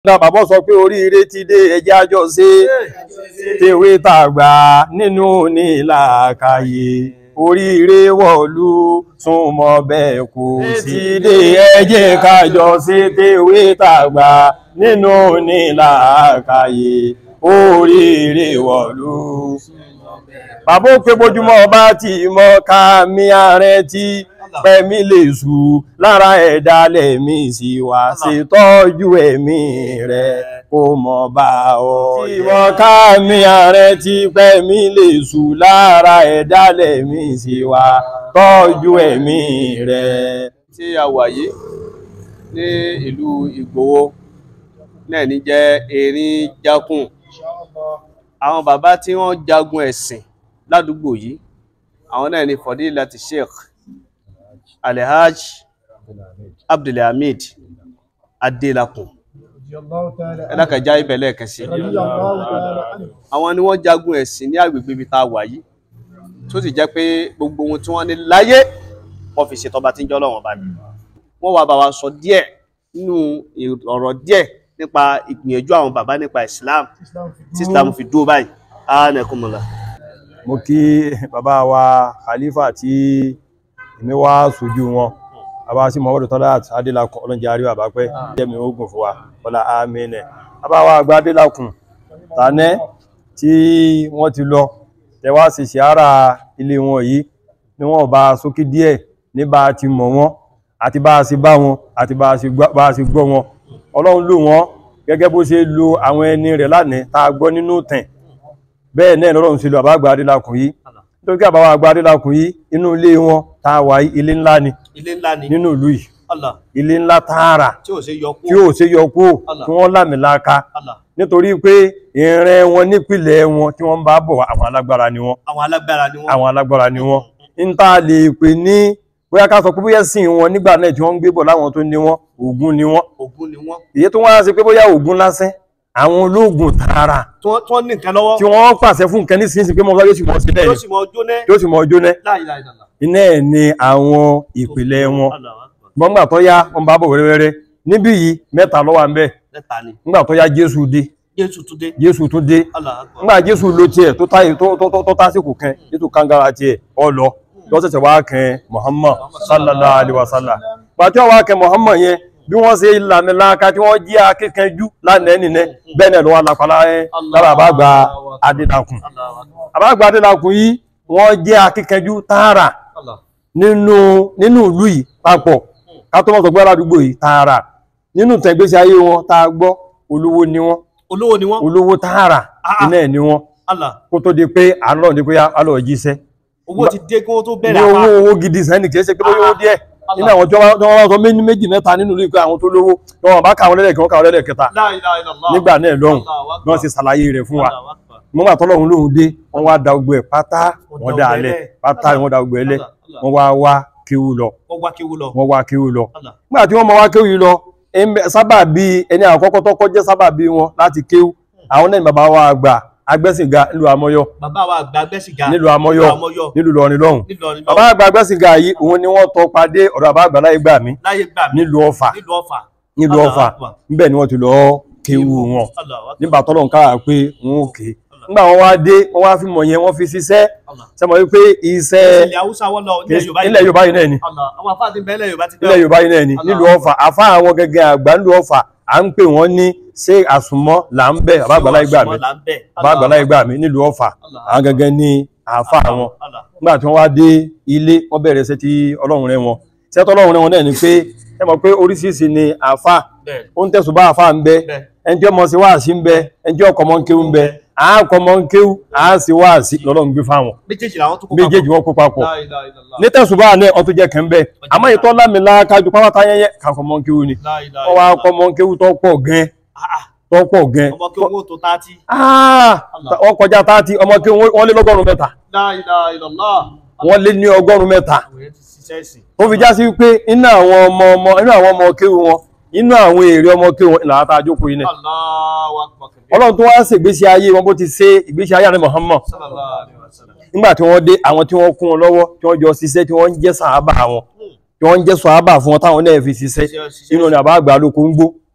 náà bàbá sọ pé oríire ti dé ẹjẹ́ àjọ ṣe tèwé tàgbà nínú nílàkàyè oríire wọ̀lú súnmọ́ bẹ́ẹ̀ kò sí dé ẹjẹ́ kájọ ṣe tèwé tàgbà nínú nílàkàyè oríire wọ̀lú. bàbá ó pé bójúmọ́ bá ti mọ́ ká mi ààrẹ tí pẹ̀mí lè sù lára ẹ̀dá lẹ̀mí sí wá ṣètọ́jú ẹ̀mí rẹ̀ kó mọ̀ bá ọ. tí wọ́n ká mi ààrẹ tí pẹ̀mí lè sù lára ẹ̀dá lẹ̀mí sí wá tọ́jú ẹ̀mí rẹ̀. tí a wà yìí ní ìlú Ìgbòho náà ní jẹ́ erin jákùn àwọn bàbá tí wọ́n jagun ẹ̀sìn ládùúgbò yìí àwọn náà ní Fadilati Sheikh Alhaj Abdulhamid Adelakun ẹlákàjá ibẹ̀lẹ̀ kẹsì àwọn ni wọ́n jagun ẹ̀sìn ní agbègbè ibi tá a wà yìí tó sì jẹ́ pé gbogbo ohun tí wọ́n ní láyé wọ́n fi ṣètọ́ba tí ń jọ́ lọ́wọ́n bá mi wọ́n wá bá wa sọ díẹ̀ nínú ọ̀rọ̀ díẹ̀ nípa ìgbìyànjú àwọn bàbá nípa Islam tí Islam fi dúró báyìí ánẹkùnmọ̀lá mo kí bàbá wa khalifa tí èmi wá sójú wọn bàbá sí Muhammadu Talat Adélakùn ọlọ́njẹ́ àrí bàbá pẹ́ jẹ́mi ogun fún wa ọlá amínẹ̀ bàbá wa àgbà Adélakùn tànẹ́ tí wọ́n ti lọ tẹwà sí ṣàárà ilé wọn yìí ni wọ́n bá sókè díẹ̀ ní bá ti mọ̀ wọn àti bá a sì bá wọn àti bá a sì gbọ́ wọn ọlọ́run lò wọ́n gẹ́gẹ́ bó ṣe lo àwọn ẹni rẹ̀ lánàá tá a gbọ́ nínú tẹ̀ bẹ́ẹ̀ náà lọ́rọ̀ ń ṣe lọ àbá àgbà Adélakùn yìí nítorí kí àbáwá àgbà Adélakùn yìí inú ilé wọn tá a wà yìí ilé ńlá ni ilé ńlá ni nínú ìlú yìí Allah ilé ńlá tààrà tí ò ṣe yọ kú tí ò ṣe yọ kúrò Allah. tí wọ́n lámìláka Allah nítorí pé ìrìn wọn nípìnlẹ̀ wọn tí wọ́n bá bọ̀ wá, àwọn alágbára ni wọ́n àwọn alágbára ni wọ́n àwọn alágbára ni wọ́n ń tá a lè pè ní bóyá ká sọ pé bóyá sìn wọn nígbà náà tí wọ́n ń gbé bọ̀ láwọn tó ní wọn Ògún ni wọ́n Ògún ni wọ́n èyí tó wá sí pé bóyá Ògún lásán àwọn ológun tààrà tí wọ́n tí wọ́n ní nǹkan lọ́wọ́ tí wọ́n pàṣẹ fún nǹkan nísinsìnyí pé mọ́sá yóò sì mọ́ sí yóò lẹ́yìn sì mọ jóná yóò sì mọ́ jóná láìláìlá iná ẹ̀ ni àwọn ìpìlẹ̀ wọn gbọ́ngbà tó yá wọn bá bọ̀ wẹ́rẹ́wẹ́rẹ́ níbí yìí mẹ́ta ló wà ń bẹ̀ mẹ́ta ni nígbà tó yá Jésù dé Jésù tún dé Jésù tún dé Allah akbar nígbà Jésù ló tiẹ̀ tó táyé tó tó tó tásìkò kan Jésù kangara tiẹ̀ ọ lọ lọ́sẹ̀sẹ̀ wá kan Muhammad sallallahu alaihi wasallam pàtí wọ́n wá kan Muhammad yẹn bí wọ́n ṣe ìlànà láàká tí wọ́n jí akíkanjú lánàá nìyẹn bẹ́ẹ̀ náà ló wà lápàlá ẹ̀ lára àbágbà Adélakùn Allah akbar àbágbà Adélakùn yìí wọ́n jẹ́ akíkanjú tààrà Allah nínú nínú ìlú yìí papọ̀ ká tó mọ̀ sọ pé aládùúgbò yìí tààrà nínú tẹ̀gbésí ayé wọn tá a gbọ́ olówó ni wọ́n olówó ni wọ́n olówó tààrà Ah. iná ẹ̀ ni wọ́n Allah kó tó di pé àlọ́ ní pé alọ́ jíṣẹ́ owó ti dé kí wọ́n tó ní bẹ̀rẹ̀ owó àpá owó gidi sẹ́ni kìí ṣe pé bóyá owó díẹ̀ Allah. nínú àwọn tí wọ́n tí wọ́n wá sọ méjì méjì mẹ́ta nínú ìlú ìpé àwọn tó lówó tí wọ́n bá káwọn lẹ́lẹ̀kẹ́ wọ́n káwọn lẹ́lẹ̀kẹta láìláìlá nígbà náà lọ́hùn Allah bí wọ́n ṣe ṣàlàyé rẹ̀ fún wa Allah akbar mọ́gbà tọ́lọ́hun lóhun dé wọ́n wá da ogbó ẹ̀ pátá Wọ́n wọ́n da dá ogbó alẹ̀ ẹlẹ̀. pátá wọ́n da ogbó ẹlẹ̀ Allah, Allah. wọ́n wá wá kéwú lọ wọ́n wá kéwú lọ wọ́n wá kéwú lọ Allah nígbà tí wọ́n mọ wá kéwú yìí lọ em- sábà bí ẹni àkọ́kọ́ tó kọ́ jẹ́ sábà bí wọn láti kéwú àwọn náà ni bàbá wa àgbà agbẹ́sìnga nílùú amọ́yọ́ bàbá wa àgbà gbẹ́sìgá nílùú amọ́yọ́ Amọ́yọ́ nílùú lọrin lọ́hùn nílọrin bàbá àgbà agbẹ́sìnga yìí òun ni wọ́n tọ́ padé ọ̀dọ̀ bàbá àgbà láyé gbà mí láyé gbà mí nílùú ọ̀fà nílùú ọ̀fà nílùú Allah ọ̀fà Akbar. níbẹ̀ ni wọ́n ti lọ kéwú wọn Allah akbar. nígbà tọ́lọ̀ ń káà pé wọn ò ké nígbà wọn wá dé wọn wá fi mọ̀ yẹn wọ́n fi ṣiṣẹ́ Allah. sẹ́mọ̀ wípé iṣẹ́ ilẹ̀ haúsá wọn lọ ilẹ̀ yorùbá ilẹ̀ Yorùbá yìí náà ni Allah àwọn afáàdì ń bẹ ilẹ̀ yorùbá ti ilẹ̀ Yorùbá yìí náà ni Allah. nílùú Ọ̀fà àfá àwọn gẹ́gẹ́ àgbà nílùú Ọ̀fà à ń pè wọ́n ní ṣé àsùnmọ́ là ń bẹ̀ bàbá àgbàlá ìgbà mi bàbá àgbàlá ìgbà mi nílùú Ọ̀fà Allah. àwọn gẹ́gẹ́ ní àfá àwọn Allah nígbà tí wọ́n wá dé ilé wọ́n bẹ̀rẹ̀ iṣẹ́ tí Ọlọ́run rẹ̀ wọn iṣẹ́ tí Ọlọ́run rẹ̀ wọn náà ni pé ẹ mọ̀ pé oríṣiríṣi ni àfá bẹ́ẹ̀ ó ń tẹ̀sùn bá àfá ń bẹ bẹ́ẹ̀ ẹni tí ọmọ sí wáàsí ń bẹ ẹni tí ọkọ̀ mọ́ ń kéwú ń bẹ àákọ̀ mọ́ ń kéwú àá sí wáàsí lọ́lọ́run gbé fáwọn méjèèjì làwọn tó kó méjèèjì wọn kó papọ̀ La ilaha illallah. ní tẹ̀sùbá náà ọtún jẹ́ kẹ́ńbẹ́ àmọ́ ìtọ́ lámìlá kájú pátá yẹnyẹ kàkọ́ mọ́ ń kéwú ni La ilaha wọ́n wá illallah. kọ́ mọ́ ń kéwú tó pọ̀ gan Ah, ah. tó pọ̀ gan ọmọ kí owó tó tààtì Ah! wọ́n kọjá táàtì ọmọ kí wọ́n lé lọ́gọ́rùn mẹ́ta La ilaha illallah. wọ́n lé ní ọgọ́rùn mẹ́ta àwọn èèyàn ti ṣiṣẹ́ ìsìn ó fi já sí pé inú àwọn ọmọ ọmọ inú àwọn ọmọ kéwú wọn inú àwọn èrè ọmọ kéwú wọn ìlànà tá a jókòó yìí náà Allahu akbar kabir. ọlọ́run tó wá ṣègbésí ayé wọn bó ti ṣe ìgbésí ayé àrẹ Muhammad sallallahu alaihi wasallam. nígbà tí wọ́n dé àwọn tí wọ́n kún wọn lọ́wọ́ tí wọ́n jọ ṣiṣẹ́ tí wọ́n ń jẹ́ sàábà wọn tí wọ́n ń jẹ́ sàábà fún wọn táwọn náà fi ṣiṣẹ́ Ṣiṣẹ́- ṣiṣẹ́- inú ni àbá àgbà lóko ń gbó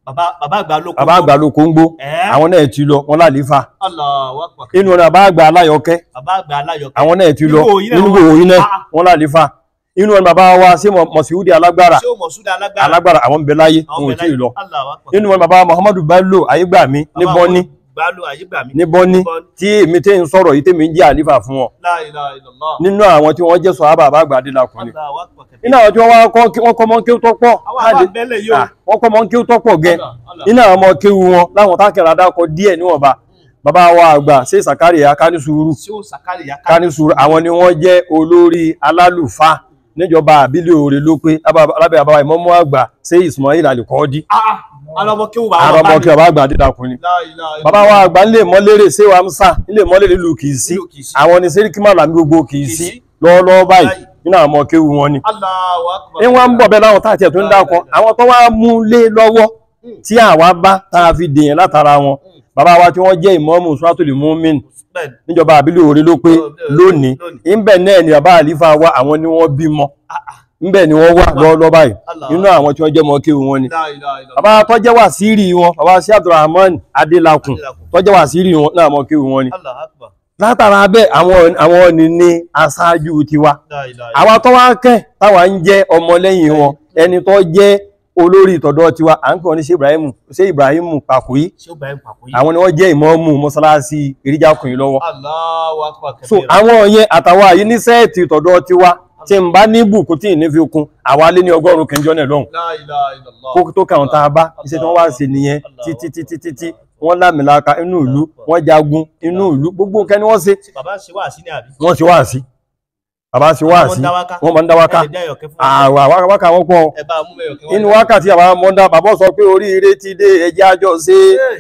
bàbá bàbá àgbà ló kó bàbá àgbà ló kóńgbó ẹ́ àwọn náà ti lọ wọn lálefa Allahu Akbar inú ọ̀nà bàbá àgbà aláyọkẹ́ bàbá àgbà aláyọkẹ́ àwọn náà ti lọ Nínú òyìn náà nínú wọ́n- òyìn náà Ah. wọn lálefa inú ọ̀nà bàbá wa sí mọ̀síwúdí alágbára ṣé o mọ̀ súdà alágbára alágbára àwọn ń bẹ láyé àwọn wọn ò tí ì lọ Allahu Akbar inú ọ̀nà bàbá muhammadu bello ayégbàmí ní Bàbá bọ́ní àwọn gbàlú àyígbà mi ní bọ́ní Bọ́ní. tí èmi tẹ́ ń sọ̀rọ̀ yìí tẹ́mi ń jẹ́ àlífà fún wọn La ilaha illallah nínú àwọn tí wọ́n jẹ́ sọ̀hábà bàbá àgbà adélakùnrin Allahu Akbar nínú àwọn tí wọ́n wá kọ́ wọ́n kọ́ mọ́ kí ó tọ́pọ̀ àwọn àbá bẹ́lẹ̀ yóò Ah, wọ́n kọ́ mọ́ kí ó tọ́pọ̀ gẹ́ Allah, Allah. nínú àwọn ọmọ kéwu wọn láwọn tákìrà dákọ díẹ̀ níwọ̀nba bàbá wa àgbà ṣé sàkárìyà kánísùúrù ṣé o sàkárì yá ká kánísùúrù àwọn ni wọ́n jẹ́ olórí alálùfáà níjọba àbílẹ̀ òrè ló pé lábẹ́ àbáwá ìmọ̀mọ́ àgbà ṣé Ismail Alikọ́ọ́dí alọmọ kí o bá àrọ ọmọ kí bàbá àgbà adédàkùnrin La ilaha bàbá wa àgbà ńlẹ̀ mọ́lẹ́rẹ̀ ṣé wàá ń sà ńlẹ̀ mọ́lẹ́rẹ̀ lù kì í sí Nílùú Kìí sí. àwọn ni sẹ́ríkì màlàmí gbogbo kì í Kìí sí sí. lọ́wọ́lọ́wọ́ báyìí Báyìí. nínú àwọn ọmọ kéwu wọn ni Allahu Akbar ní wọ́n ń bọ̀ bẹ́ẹ̀ láwọn táàtì ẹ̀ tó ń dákọ àwọn tó wá mú lé lọ́wọ́ tí àwa bá tá a fi dèyàn látara wọn bàbá wa tí wọ́n jẹ́ ìmọ̀ọ́mù suratul mu'min Bẹ́ẹ̀ni. níjọba àbílẹ̀ òre ló pé lónìí ńbẹ̀ náà ni bàbá àlífà wa àwọn ni wọ́n bímọ ńbẹ̀ ni wọ́n wà lọ́wọ́lọ́wọ́ báyìí Allah. nínú àwọn tí wọ́n jẹ́ mọ́ kéwu wọn ni La ilaha illallah bàbá tó jẹ́ wàsíìrì wọn bàbá sí abdulrahman adélakùn Adélakùn. tó jẹ́ wàsíìrì wọn náà mọ́ kéwu wọn ni Allahu Akbar látara bẹ́ẹ̀ àwọn àwọn ni ní aṣáájú tiwa La ilaha àwa tó wá kẹ́ táwa ń jẹ́ ọmọlẹ́yìn wọn ẹni tó jẹ́ olórí ìtọ̀dọ̀ tiwa à ń pè wọ́n ní ṣe ibrahim ṣe ibrahim pàkúyí ṣé o bá ń pàkó yìí àwọn ni wọ́n jẹ́ ìmọ̀ọ́mù mọ́sálásí ìrìjàkùnrin lọ́wọ́ Allahu Akbar so kabira. àwọn yẹn àtàwọn àyí ní sẹ́ẹ̀tì ìtọ̀dọ̀ tiwa tí ń bá ní bùkún tí ì ní fi kún àwa lé ní ọgọ́rùn-ún kẹjọ náà lọ́hùn La ilaha illallah kó tó kàwọn tá a bá iṣẹ́ tí wọ́n wá sí nìyẹn títí títí títí wọ́n lámìlaka inú ìlú wọ́n jagun inú ìlú gbogbo nǹkan ni wọ́n ṣe Ṣé bàbá ṣe wá sí ní àbí wọ́n ṣe wá sí bàbá ṣe wá sí wọ́n máa ń dá wákà Ẹ lè dá ẹyọ̀kẹ́ fún wa. àwà wákà wọn pọ̀ ẹ bá mú ẹyọ̀kẹ́ wá. inú wákàtí àwọn mọ́ndá bàbá sọ pé oríire ti dé ẹjẹ́ àjọ ṣe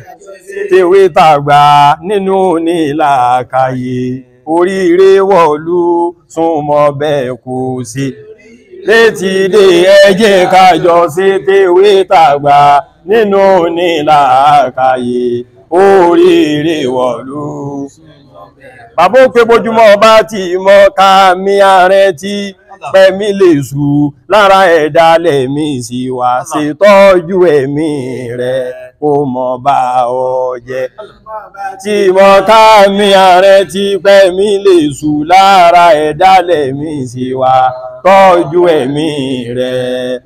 tèwé tàgbà nínú nílàkàyè oríire wọ̀lú súnmọ́ bẹ́ẹ̀ kò sí létí dé ẹjẹ́ kájọ ṣe tèwé tàgbà nínú nílàkàyè oríire wọ̀lú bàbá ó pé bójúmọ́ ọba tí mọ́ ká mi ààrẹ tí pẹ̀mí lè sù lára ẹ̀dá lẹ̀mí sí wá ṣètọ́jú ẹ̀mí rẹ̀ kó mọ́ bá ọ jẹ́ tí mọ́ ká mi ààrẹ tí pẹ̀mí lè sù lára ẹ̀dá lẹ̀mí sí wá tọ́jú ẹ̀mí rẹ̀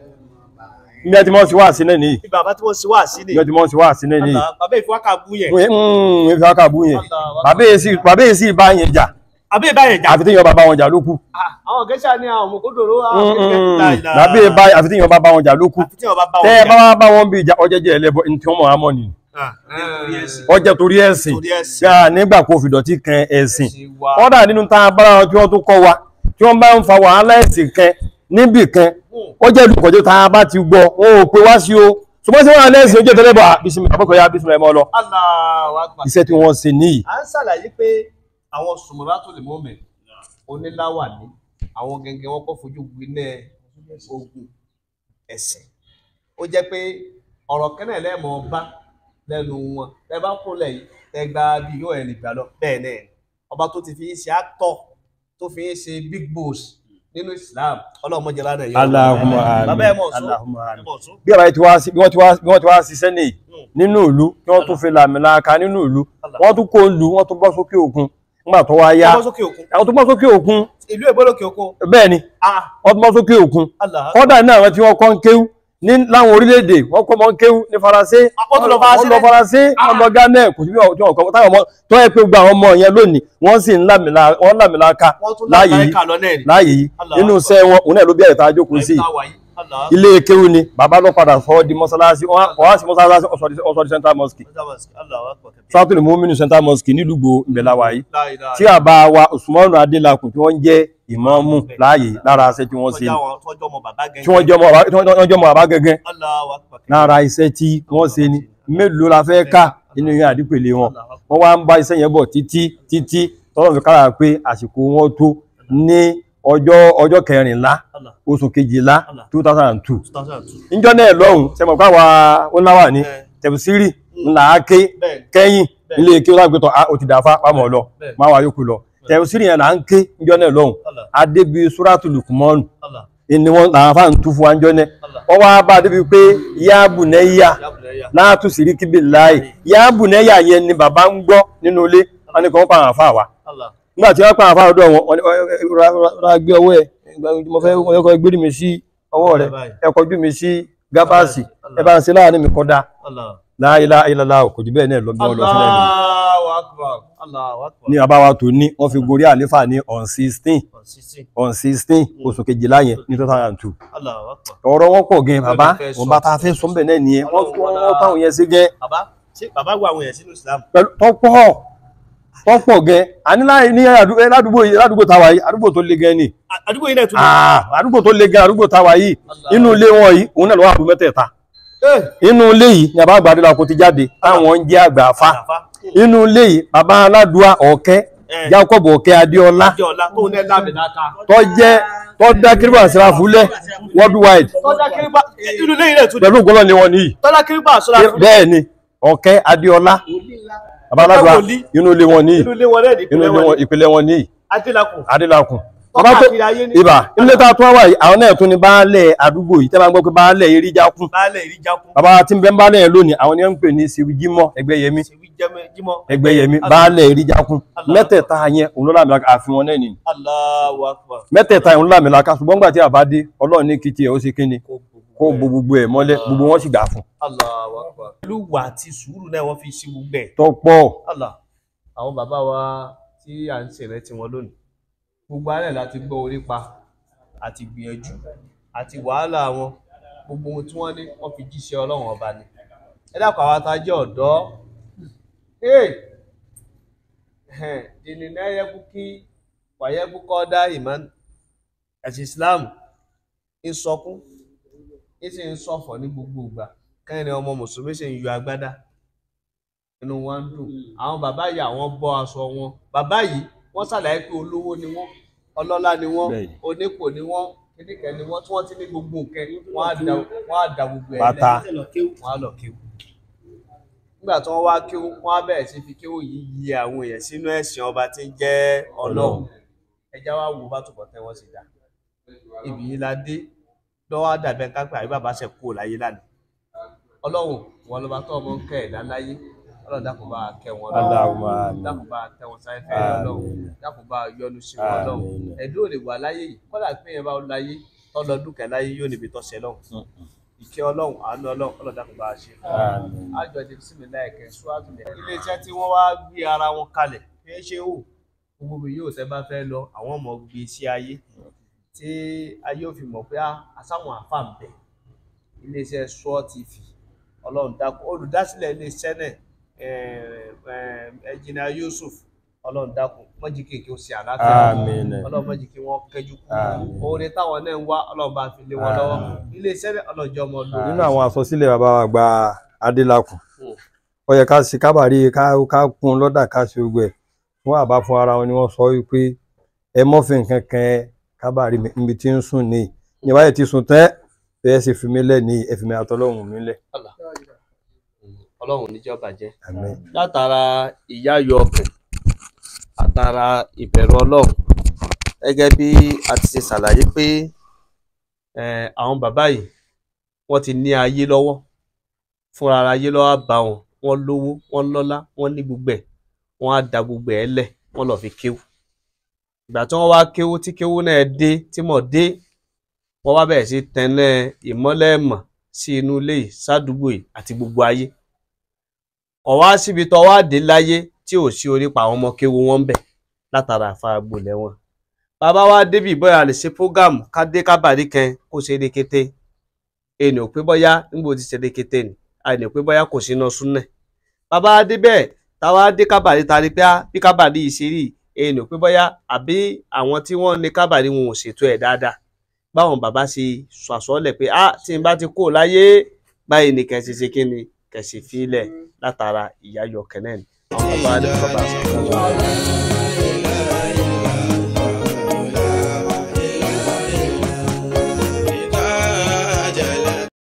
ní ẹ ti mọ́ sí wá sí náà nìyí Bí bàbá tí wọ́n ṣe wá sí ni. ní ẹ ti mọ́ sí wá sí náà nìyí Allah, Bàbá ìfowókà bú yẹn. ń fi ọkà bú yẹn Allah. bàbá èsì bàbá èsì bá yẹn jà Àbí ìbáyẹn jà. àfi tí yọ bàbá wọn jà ló kù Ah, Àwọn gẹ́ṣà ní àwọn òmùkúndòrò àwọn kékeré. La ilaha. bàbá èbá àfi tí yọ bàbá wọn jà ló kù Àfi tí wọ́n bá bá tẹ́ wọn ẹ bá jà. wá bá wọn bí ìjà ọjẹ́jẹ́ ẹlẹ́bọ ní tí wọ́n mọ̀ á mọ̀ nìyí Ah, nítorí ẹ̀sìn. ọjẹ́ torí ẹ̀sìn Torí ẹ̀sìn. gbà nígbà kó fìdọ̀tí kan ẹ̀sìn Ẹ̀sìn wa. kọ́dà nínú tá a bára wọn tí wọ́n tó kọ́ wa tí wọ́n bá ń fa wàhálà ẹ̀sìn kan níbì kan ó jẹ́ olùkọ́jọ́ tá a bá ti gbọ́ wọn ò pé wá sí o ṣùgbọ́n sí wàhálà ẹ̀sìn ojú ìtẹ́lẹ́bọ̀ àbísí àbọ̀kọ̀yà àbísí ẹ̀mọ́ lọ Allahu Akbar. iṣẹ́ tí wọ́n ṣe níyì à ń ṣàlàyé pé àwọn sùmùràtò lè mọ́mẹ̀ oníláwà ní àwọn gẹ́gẹ́ wọn kọ́ fojú gbiná ogun ẹ̀sìn ó jẹ́ pé ọ̀rọ̀ kẹ́nẹ̀ lẹ́mọ̀ bá lẹ́nu wọn tẹ bá kó lẹ́yìn tẹ gba bí yóò ẹ̀ lè gbà lọ bẹ́ẹ̀ náà ni. ọba tó ti fi ń ṣe actor tó fi ń ṣe big boss nínú Islam ọlọ́mọdé lánàá yẹn Allahumma bàbá ẹ̀ mọ̀ àmín sún Allahumma ẹ̀ àmín mọ̀ sún bí àbáyé tí wá sí bí wọ́n ti wá bí wọ́n ti wá ṣiṣẹ́ nìyí nínú ìlú kí wọ́n tún fi làmìlaka nínú ìlú wọ́n tún kó ìlú wọ́n tún bọ́ sókè òkun nígbà tó wá yá ọmọ sókè òkun àwọn tó bọ́ sókè òkun ìlú èbó lókè òkun bẹ́ẹ̀ ni ah wọ́n tún bọ́ sókè òkun Allah kọ́dà ní àwọn tí wọ́n kọ́ ń kéwú ní láwọn orílẹ̀-èdè wọ́n kọ́ mọ́ ń kéwú ní faransé wọ́n tún lọ Faransé wọ́n lọ faransé wọ́n lọ ghana kò sí bí wọ́n tí wọ́n kọ́ táwọn ọmọ tó yẹ pé gba àwọn ọmọ yẹn lónìí wọ́n sì ń làmìlaka wọ́n làmìlaka wọ́n tún láàyè yìí lágbàáyé kà lọ náà ni láàyè yìí Allah nínú iṣẹ́ wọn òun náà ló bí ẹ̀ta jókòó sí yìí ilé kéwú ni bàbá ló padà sọ ọ́ di mọ́sálásí wọ́n wá sí mọ́sálásí ọ̀sọ̀ di central mosque sátúlù mọ́mínú central mosque nílùú ìbẹ̀láwà yìí tí àbá wa Usmanu Adélakùn tí wọ́n jẹ́ ìmáàmù láàyè lára iṣẹ́ tí wọ́n ṣe ni. tí wọ́n jẹ́ ọmọ bàbá- tí wọ́n jẹ́ ọmọ bàbá gẹ́gẹ́ lára iṣẹ́ tí wọ́n ṣe ni mélòó la fẹ́ ká nínú yẹn àdípèlé wọn wọ́n wá ń bá iṣẹ́ yẹn bọ̀ títí títí tọ́lọ́ fi kára pé àsìkò wọn tó ní ọjọ́ ọjọ́ kẹrìnlá oṣù kejìlá two thousand and two níjọ́ náà lọ́hùn sẹ́mọ̀ káwa oníláwà ní tẹ̀bùsírì ńlá ké kẹ́yìn ilé ké ọlá gbẹ́tọ̀ ó ti dàáfà pàmò lọ máa wà yókù lọ tẹ̀bùsírì yẹn là ń ké níjọ́ náà lọ́hùn adébí súrátù lùkùmọ́nù ni wọ́n làwọn afáàn tú fún wa níjọ́ náà wọ́n wá bá débi pé yáàbù nẹ́yà láàtú síríkì bí láì yáàbù nẹ́yà yẹn ni bàbá ń gbọ́ nínú ilé wọn ni kò ń pa àwọn àfáà wa nígbà tí wọ́n pa àwọn àfáà ọ̀dọ̀ wọn wọ́n ní, "Ẹ- ẹ- ra- ra gbé ọwọ́ ẹ̀ mo fẹ́ mo fẹ́ gbé mi sí ọwọ́ rẹ̀ ẹ kọjú mi sí gábàásì ẹ bá ń ṣe láàrin mi kọ́dá láìlá ìlàlá kò jù bẹ́ẹ̀ náà lọ bí wọ́n lọ sílẹ̀ ní Allahu Akbar. Allahu Akbar. ní abáwa tó ní wọ́n fi gorí àléfà ní on sixteen on sixteen oṣù kejìlá yẹn ní two thousand and two Allahu Akbar. ọ̀rọ̀ wọn pọ̀ gan bàbá fẹ́ sọ. wọn bá ta fẹ́ sọ bẹ́ẹ̀ náà nìyẹn wọ́n wọ́n táwọn yẹn ṣe gẹ́ Bàbá ṣé bàbá wà àwọn èèyàn sínú Islam? pẹ̀lú tọ́pọ̀ tọ́pọ̀ gẹ́ àní láì ní àdú- eh, ládùúgbò yìí ládùúgbò táwa yìí àdúgbò tó le gan ni À- Àdúgbò yìí náà tún. Ah, àdúgbò tó le gan àdúgbò táwa yìí inú ilé wọn yìí òun náà lọ́wọ́ àbú mẹ́tẹ̀ẹ̀ta Eh, inú ilé yìí ni àbá àgbàdo làkó ti jáde táwọn ń jẹ́ àgbà afá àfá. inú ilé yìí bàbá aládùá ọ̀kẹ́ Eh. Jacob ọ̀kẹ́ Adéọlá Ìjọ ọ̀la tó ní lábẹ̀ dáta. tó jẹ́ tó dá kíríbà síra fúlẹ̀ worldwide Tọ́jà kérébà inú ilé ilẹ̀ tún. pẹ̀lú ògbọ́lọ́ ni wọ́n níyì Tọ́jà kérébà sọ́ra fún bẹ́ẹ̀ ni ọ̀kẹ́ Adéọlá bàbá aládùá wòlíì. inú ilé wọn níyì inú ilé wọn lẹ́ẹ̀dì inú ilé wọn ìpìlẹ̀ wọn níyì Adélakùn. Adélakùn Tọ́ka bàbá tó kiri ayé ní. ibà ilé tá a tún wá yìí àwọn náà tún ní baálẹ̀ àdúgbò yìí tẹ́ bá ń gbọ́ pé baálẹ̀ eríjákùn Baálẹ̀ ìríjákun. bàbá tí ń bẹ ń baálẹ̀ yẹn lónìí àwọn ni wọ́n ń pè ní Sèwíjímọ́ Ẹgbẹ́yẹmí Ṣèwí jẹ́mẹ́ jímọ̀. Ẹgbẹ́yẹmí baálẹ̀ eríjákùn Allah. mẹ́tẹ̀ẹ̀ta yẹn òun ló lámìlaka àfihàn wọn náà nìyí Allahu Akbar. mẹ́tẹ̀ẹ̀ta yẹn òun ló lámìlaka ṣùgbọ́n gbà tí a bá dé Ọlọ́run ní kìtì ẹ̀ ó ṣe kíni kó bo gbogbo ẹ̀ mọ́lẹ̀ gbogbo wọn sì gbà fún Allahu Akbar. Ìlú wà àti sùúrù náà wọ́n fi ṣe gbogbo ẹ̀. tọ́pọ̀ Allah àwọn bàbá wa tí à ń ṣèrántí wọn lónìí gbogbo alẹ́ láti gbọ́ orí pa àti gbìyànjú àti wàhálà wọn gbogbo ohun tí wọ́n ní wọ́n fi jíṣẹ́ ọlọ́run ọba ni ẹ dákun àwọn tá a jẹ́ ọ̀dọ́ dìní náà yẹ kú kí wàyẹ kú kọ́ dá ìmọ̀ ẹ̀sìn Islam ń sọkún ń sì ń sọ̀fọ̀ ní gbogbo ìgbà kẹ́rin ọmọ mùsùlùmí sì ń yọ agbádá inú wọn ń dùn àwọn bàbá yìí àwọn bọ́ aṣọ wọn bàbá yìí wọ́n ṣàlàyé pé olówó ni wọ́n ọlọ́lá ni wọ́n Bẹ́ẹ̀ni. onípò ni wọ́n kíníkẹ́ ni wọ́n tí wọ́n ti ní gbogbo nǹkan wọ́n á da wọ́n á da gbogbo ẹ̀ Bàtà. lẹ̀ wọ́n á lọ kéwù nígbà tí wọ́n wá kéwù wọ́n á bẹ̀rẹ̀ sí fi kéwù yìí yí àwọn èèyàn sínú ẹ̀sìn ọba tí ń jẹ́ ọlọ́run ẹja wá wo bá túbọ̀ tẹ́ wọ́n sì dá ibì yìí la dé lọ́wọ́ á dàbẹ́ kápẹ́ àbí bàbá ṣe kúrò láyé lánàá ọlọ́run wọn ló bá tọ́ ọmọ ń kẹ́ ẹ̀dá láyé ọlọ́run dákun bá a kẹ́ wọn Allahumma amin. dákun bá a tẹ́ wọn sáyé fẹ́ ọlọ́run Àmín. dákun bá a yọ́nú sí wọn ọlọ́run Àmín. ẹ̀dùn ò lè wà láyé yìí kọ́lá pé yẹn bá láyé tọ́lọ dúkẹ́ láyé yóò níbi tọ́sẹ̀ lọ́hùn ìkẹ́ ọlọ́run àánú ọlọ́run ọlọ́run dákun bá a ṣe fún wọn Àmín. àjọ ti sinmi láìkẹ́ ṣúwájú lẹ̀. ilé iṣẹ́ tí wọ́n wá gbé ara wọn kalẹ̀ kì í ṣe wò gbogbo ibi yóò tẹ́ bá fẹ́ lọ àwọn ọmọ gbé sí ayé tí ayé ò fi mọ̀ pé ah, àsáwọn àfà ń bẹ ilé iṣẹ́ Sùọ́ TV ọlọ́run dákun olùdásílẹ̀ ilé iṣẹ́ náà ẹ̀jìnà Yusuf ọlọ́run dákun mọ́jì kéèké ó ṣe àlàáfíà Àmín. ọlọ́run mọ́jì kí wọ́n kẹ́jú kú Àmín. oore táwọn náà ń wá ọlọ́run bá fi lé wọn lọ́wọ́ ilé iṣẹ́ náà ọlọ́jọ́ ọmọ lò nínú àwọn àsọsílẹ̀ bàbá wa gba Adélakùn Hmm. ó yẹ ká ṣe kábàárí ká ká kún lọ́dà ká ṣe gbogbo ẹ̀ fún àbá fún ara wọn ni wọ́n sọ wípé ẹ mọ́fìn kankan kábàárí mi níbi tí ń sùn ní ìyẹn báyìí ti sùn tẹ́ bẹ́ẹ̀ sì fi mí lẹ̀ ní ẹ fi mi àtọ́lọ́hùn mi lẹ̀ ọlọ́run níjọ́ bàjẹ́ àmín látara ìyáyọ ọkàn àtara ìbẹ̀rù ọlọ́run gẹ́gẹ́ bí a ti ṣe ṣàlàyé pé eh, àwọn bàbá yìí wọ́n ti ní ayé lọ́wọ́ fúnra ara ayé lọ́wọ́ bá wọn wọ́n lówó wọ́n lọ́lá wọ́n ní gbogbo ẹ̀ wọ́n á da gbogbo ẹ̀ lẹ̀ wọ́n lọ́ọ́ fi kéwú ìgbà tí wọ́n wá kéwú tí kéwú náà dé tí mọ̀ dé wọ́n wá bẹ̀rẹ̀ sí tẹ̀lé ìmọ́lẹ̀ mọ̀ sí inú ilé yìí sádùúgbò yìí àti gbogbo ayé ọ̀wá síbi tó wá dé láyé tí ò sí orí pa àwọn ọmọ kéwu wọn ń bẹ̀ látara àfaragbo lẹ́wọ̀n bàbá wa débì bóyá a lè ṣe prógámù ká dé kábàdí kan kó ṣe rékété ẹnì ò pé bóyá níbo ti ṣe rékété ni àìní ò pé bóyá kò sí iná súnẹ̀ bàbá wa dé bẹ́ẹ̀ táwa dé kábàdí ta rí pé á bí kábàdí yìí ṣe rí ẹnì ò pé bóyá àbí àwọn tí wọ́n ní kábàdí wọn ò ṣètò ẹ̀ dáadáa báwọn bàbá ṣe sọ àsọlẹ̀ pé á tí n bá ti kó láyé báyìí ni kẹsì ṣe kí ni kẹsì fílẹ̀ látara ìyá yọkẹ náà ni àwọn bàbá wa ní bàbá àṣà